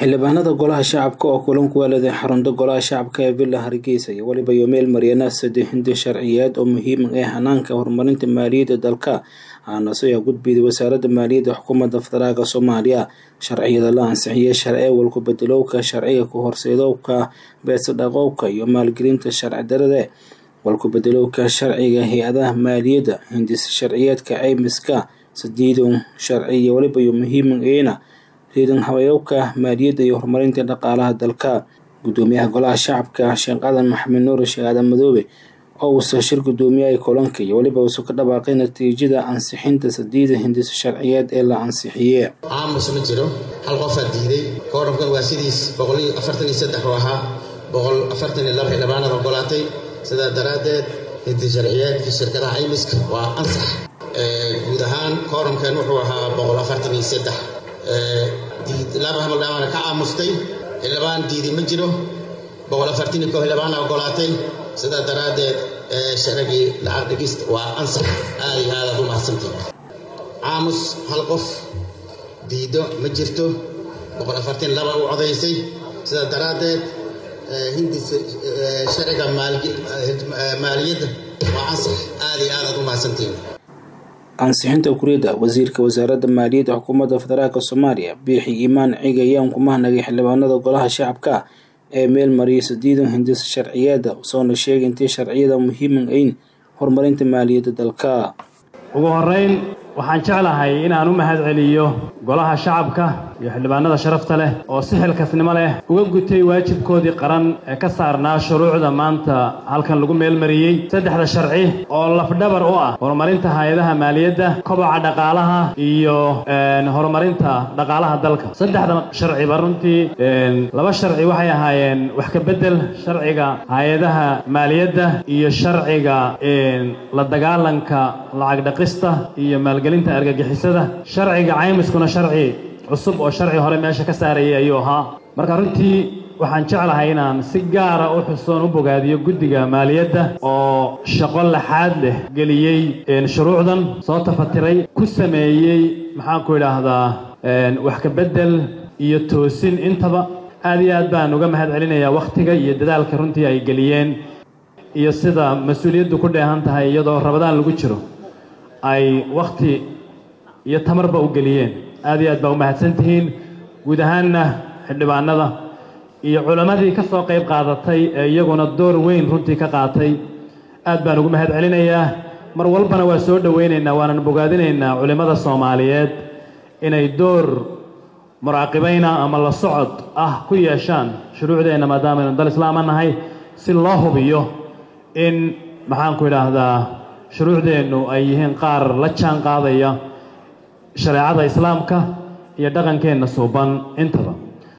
xildhibaanada golaha shacabka oo kulan ku weeladay xarunta golaha shacabka ee villa hargeysa iyo weliba yomeel maryana saddex hindi sharciyeed oo muhiim ah hanaanka horumarinta maaliyadda dalka aanase ayaa gudbiyday wasaaradda maaliyadda xukuumadda federaalk soomaaliya sharciyada la ansixiyey sharci walku bedelowka sharciga ku horseedowka beesadhaqowka iyo maalgelinta sharci darade walku bedelowka sharciga hay-adaha maaliyadda hindis sharciyeedka caymiska sadiidon sharci iyo weliba iyo muhiimana riidan habayowka maaliyadda iyo horumarinta dhaqaalaha dalka gudoomiyaha golaha shacabka sheekh aadan maxamed nuur sheekh aadan madoobe oo uusa shir gudoomiyaha kulanka iyo weliba uusa ka dhawaaqay natiijada ansixinta sadiida hindis sharciyeed ee la ansixiye aamus ma jiro hal qofaa diiday koodhamkan waa sidiis boqoliyo afartan iyo saddex oo ahaa boqol afartan iyo laba xildhibaanada ogolaatay sidaa daraaddeed hindis sharciyeedkii shirkadaha caymiska waa ansax guud ahaan koodhamkan wuxuu ahaa boqol afartan iyo saddex laba xildhibaana ka aamustay xildhibaan diiday ma jiro boqol afartan iyo koo xildhibaana ogolaatay sidaa daraaddeed sharcigii lacag dhigista waa ansax aad iyo aadaad u mahadsantii aamus hal qof diido ma jirto boqol afartan laba u codaysay sidaa daraaddeed hindis sharciga maaliyadda waa ansax aad iyo aadaad u mahadsantiin ansixinta kuriyadda wasiirka wasaaradda maaliyadda xukuumadda federaalk soomaaliya biixi iimaan ciga ayaan ku mahnagay xildhibaanada golaha shacabka ee meel mariyay sadiidan hindis sharciyeeda soona sheegay intay sharciyada muhiiman ayn horumarinta maaliyadda dalka ugu horeyn waxaan jeclahay inaan u mahad celiyo golaha shacabka iyo xildhibaanada sharafta leh oo si xilkasnimo leh uga gutay waajibkoodii qaran ee ka saarnaa shuruucda maanta halkan lagu meelmariyey saddexda sharci oo lafdhabar u ah horumarinta hay-adaha maaliyadda kobaca dhaqaalaha iyo horumarinta dhaqaalaha dalka saddexda sharciba runtii laba sharci waxay ahaayeen wax ka beddel sharciga hay-adaha maaliyadda iyo sharciga la dagaalanka lacag dhaqista iyo maalgelinta argagixisada sharciga caymiskuna sharci cusub oo sharci hore meesha ka saarayay ayuu ahaa marka runtii waxaan jeclahay inaan si gaara u xusoon u bogaadiyo guddiga maaliyadda oo shaqo laxaad leh geliyey shuruucdan soo tafatiray ku sameeyey maxaanku idhaahdaa wax ka beddel iyo toosin intaba aad iyo aad baan uga mahad celinayaa wakhtiga iyo dadaalka runtii ay geliyeen iyo sida mas-uuliyaddu ku dheehan tahay iyadoo rabadaan lagu jiro ay wakhti iyo tamarba u geliyeen aad iyo aad baa u mahadsan tihiin guud ahaanna xildhibaanada iyo culammadii ka soo qayb qaadatay ee iyaguna door weyn runtii ka qaatay aad baan ugu mahad celinayaa mar walbana waa soo dhowaynaynaa waanan bogaadinaynaa culimmada soomaaliyeed inay door muraaqibayna ama la socod ah ku yeeshaan shuruucdeenna maadaamaaynu dal islaama nahay si loo hubiyo in maxaanku idhaahdaa shuruucdeennu ay yihiin qaar la jaan qaadaya shareecada islaamka iyo dhaqankeenna suuban intaba